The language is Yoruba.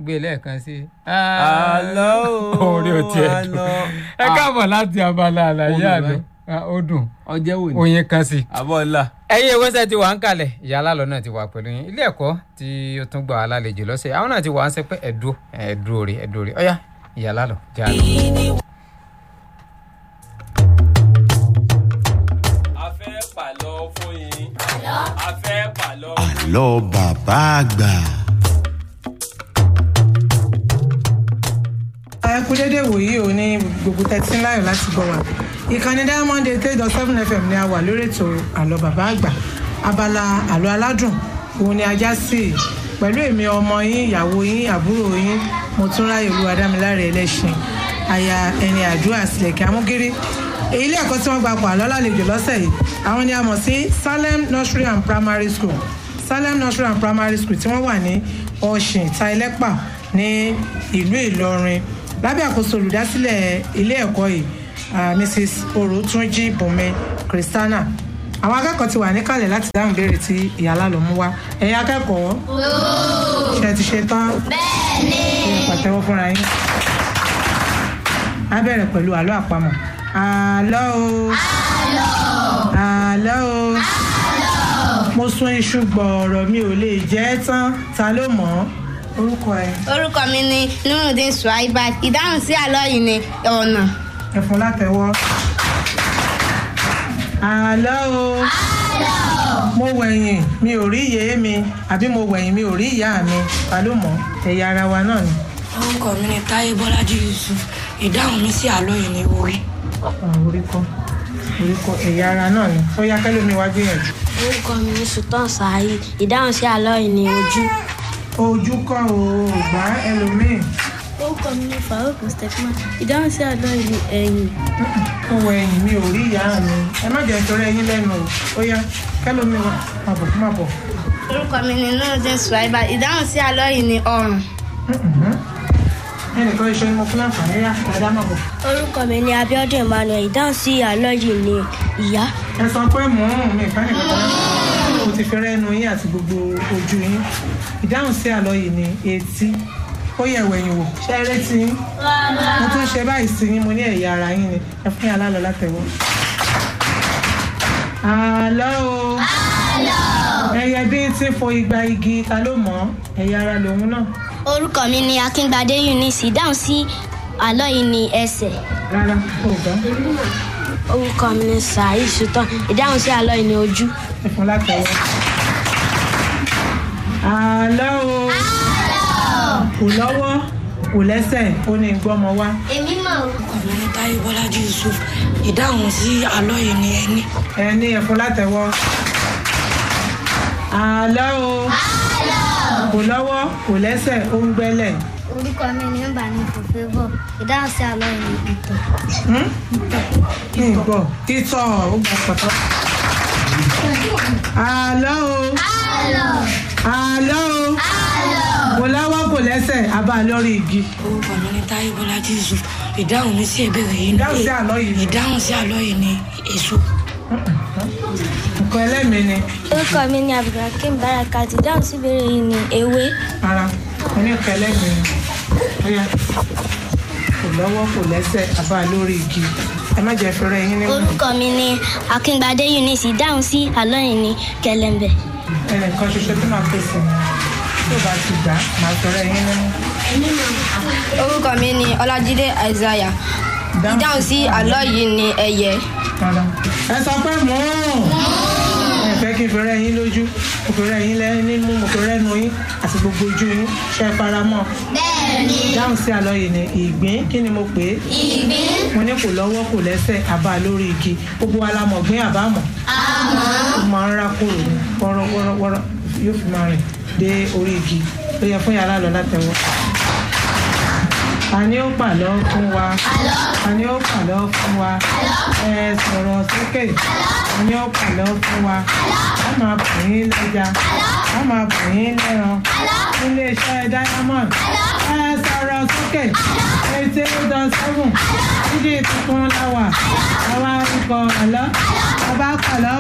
gbé lẹ́ẹ̀kan sí i. àlọ́ o orí o tiẹ̀ dùn àlọ́. ẹ káàbọ̀ láti abala àlàyé Ó dùn àlọ́ báyìí. Ah, ó dùn ọjẹ́ wò ni oyin kan sí i. àbọ̀ ńlá. ẹ̀yin ìwọ́sẹ̀ ti wà ń kalẹ̀ ìyá alálọ́ náà ti wà pẹ̀lú yín ilé ẹ̀kọ́ tí ó tún gbà wá lálejò lọ́sẹ̀ àwọn náà ti wà ń sẹ́ pé ẹ̀dúró ẹ̀dúró rè ẹ̀dúró rè ọ̀yá ìyá alálọ́ jẹ́ àlọ́. a fẹ́ pàlọ́ fún yín. a fẹ́ pàlọ́. àlọ́ bàbá àgbà. ẹ kú dédé wòyí ò ní gbogbo tẹ́tí láyọ̀ láti gbọ́ wa ìkànnì diamond eight eight dot seven fm ni a wà lórí ètò àlọ́ bàbá àgbà abala àlọ́ aládùn òun ni ajá sí i pẹ̀lú èmi ọmọ yín ìyàwó yín àbúrò yín mo tún ráyè olúwa dámiláre ẹlẹ́sìn aya ẹni àdúrà sílẹ̀kẹ́ amúgírí èyí ilé ẹ̀kọ́ tí wọ́n gba pọ̀ àlọ́ lálejò lọ́sẹ̀ yìí àwọn ni a mọ̀ sí salem nursery and primary school salem nursery and primary school tí wọ́n wà ní ọ̀sìn tailẹ́pà ní ìlú ìlọrin lábẹ́ àkóso olùdásílẹ̀ ilé ẹ̀kọ́ yìí ah, mrs orotunji bùnmi christiana àwọn akẹ́kọ̀ọ́ ti wà níkàlẹ̀ láti dáhùn béèrè tí ìyálà ló mú wá ẹ̀yin akẹ́kọ̀ọ́ ṣe ti ṣe tán bẹ́ẹ̀ni pàtẹ́wọ́ fúnra yín á bẹ̀rẹ̀ pẹ̀lú àlọ́ àpamọ̀ àlọ́ o àlọ́ o mo sún iṣu gbọ̀ọ̀rọ̀ mi ò lè jẹ́ ẹ́ tán ta ló mọ̀ ọ́ orúkọ ẹ̀ orúkọ mi ni nurudin suwaiba ìdáhùn sí àlọ́ yìí ni ọ̀nà ẹ̀fọn látẹ̀wọ́. àlọ́ o mo wẹ̀yìn mi ò rí ìyé mi àbí mo wẹ̀yìn mi ò rí ìyá mi ta ló mọ̀ ẹ̀yà ara wa náà ni. orúkọ mi ni táyé bọ́lájí yusuf ìdáhùn mi sí àlọ́ yìí ni orí. Ah, orí kọ́ orí kọ́ ẹ̀yà ara náà ni ó yá kẹ́lómi wá gbìyànjú. orúkọ mi ní sultan saheed ìdáhùn sí àlọ́ yìí ní ojú. ojú kọ́ o ò gbá ẹlòmíì orúkọ mi ní farouk mustapha ìdáhùn sí àlọ́ yìí ní ẹ̀yìn. mo wẹ̀yìn mi ò rí ìyá mi ẹ má jẹ́ nítorí ẹyin lẹ́nu o ó yá kẹ́lómi wá má bọ̀ má bọ̀. orúkọ mi ni nurudin suwaiba ìdáhùn sí àlọ́ yìí ni ọrùn ẹnìkan iṣẹ́ ni mo fún láǹfààní yá dáadáa má bọ̀. orúkọ mi ní abiodun emmanuel ìdáhùn sí àlọ́ yìí ní ìyá. ẹ sọ pé mò ń rùn mí ìfẹ́ nìkan kan mo ti fi rẹ́nu yín àti gbogbo ojú yín ìdáhùn sí àlọ́ yìí ni etí ó yẹ wẹ̀yìn wò ṣé ẹ rétí yín mo tún ṣe báyìí sí yín mo ní ẹ̀yà ara yín ni ẹ fún yàrá lọ látẹ̀wọ́. àlọ́ o ẹyẹ bí tí fo igba igi ta ló mọ̀ ọ́ ẹ̀yà ara lòun náà orúkọ mi ní akíngbadé eunice ìdáhùn sí àlọ́ yìí ní ẹsẹ̀. rárá kò gbọ́ orúkọ mi ní saheed sultan ìdáhùn sí àlọ́ yìí ní ojú. ẹ fún látẹ̀wọ́. àlọ́ o kò lọ́wọ́ kò lẹ́sẹ̀ ó ní gbọ́mọ wá. èmi mọ̀ orúkọ mi ni táyé bọ́lájí yusuf ìdáhùn sí àlọ́ yìí ni ẹni. ẹ ní ẹ̀fún látẹ̀wọ́. àlọ́ o kò lọ́wọ́ kò lẹ́sẹ̀ ó ń gbẹ́lẹ̀. orúkọ mi ni mbà ní fòfébọ̀ ìdáhùn sí àlọ́ yìí ni ìtàn Hmm? kí n gbọ́ títọ́ ó gbà pọ̀tọ́. àlọ́ o àlọ́ o kò lọ́wọ́ kò lẹ́sẹ̀ abá lórí igi. orúkọ mi ni táyé bọ́lájí yusuf ìdáhùn mi sí ìbéèrè yìí ni Ìdáhùn sí àlọ́ yìí ni. ìdáhùn sí àlọ́ yìí ni èso. nǹkan ẹlẹ́mìí ni orúkọ mi ní abdulhakeem barakat ìdáhùn sí ìbéèrè yìí ní ewé. ara oníkan ẹlẹ́mìí ni Ó yá. kò lọ́wọ́ kò lẹ́sẹ̀ abá lórí igi ẹ má jẹ́ fẹ́rẹ́ yín nínú orúkọ mi ní akíngbadé eunice ìdáhùn sí àlọ́ yìí ní kẹlẹ́mbẹ. ẹnìkan ṣoṣo tó máa pèsè tó bá ti gbà máa fẹ́rẹ́ yín nínú. orúkọ mi ni ọlájídé isaiah ìdáhùn sí àlọ́ yìí ni ẹyẹ Rárá. ẹ sọ pé mò ń ẹ fẹ́ kí n fẹ́rẹ́ yín lójú mo fẹ́rẹ́ yín lẹ́yìn nínú mo fẹ́rẹ́ nu yín àti gbogbo ojú yín ṣe é fara mọ́. bẹ́ẹ̀ni. dáhùn sí àlọ́ yìí ni ìgbín kí ni mo pè é. ìgbín. mo ní kò lọ́wọ́ kò lẹ́sẹ̀ àbá lórí igi gbogbo wa la mọ̀ gbín àbámọ̀. àmọ́. ó máa ń rá kúrò ní wọ́rọ́wọ́rọ́ yóò fi máa rìn dé orí igi ó yẹ fún yàrá lọ látẹ̀wọ́. ta ni ó pàlọ́ fún wa. ta ni ó pàlọ́ fún wa. ẹ sọ̀rọ̀ sókè. ta ni ó pàlọ́ fún wa. a máa bù yín lẹ́ja. a máa bù yín lẹ́ran. nílé iṣẹ́ diamond. ẹ sọ̀rọ̀ sókè. eighty eight dot seven. dídí tuntun la wà. àwa ń kọ àlọ́. a bá kàlọ́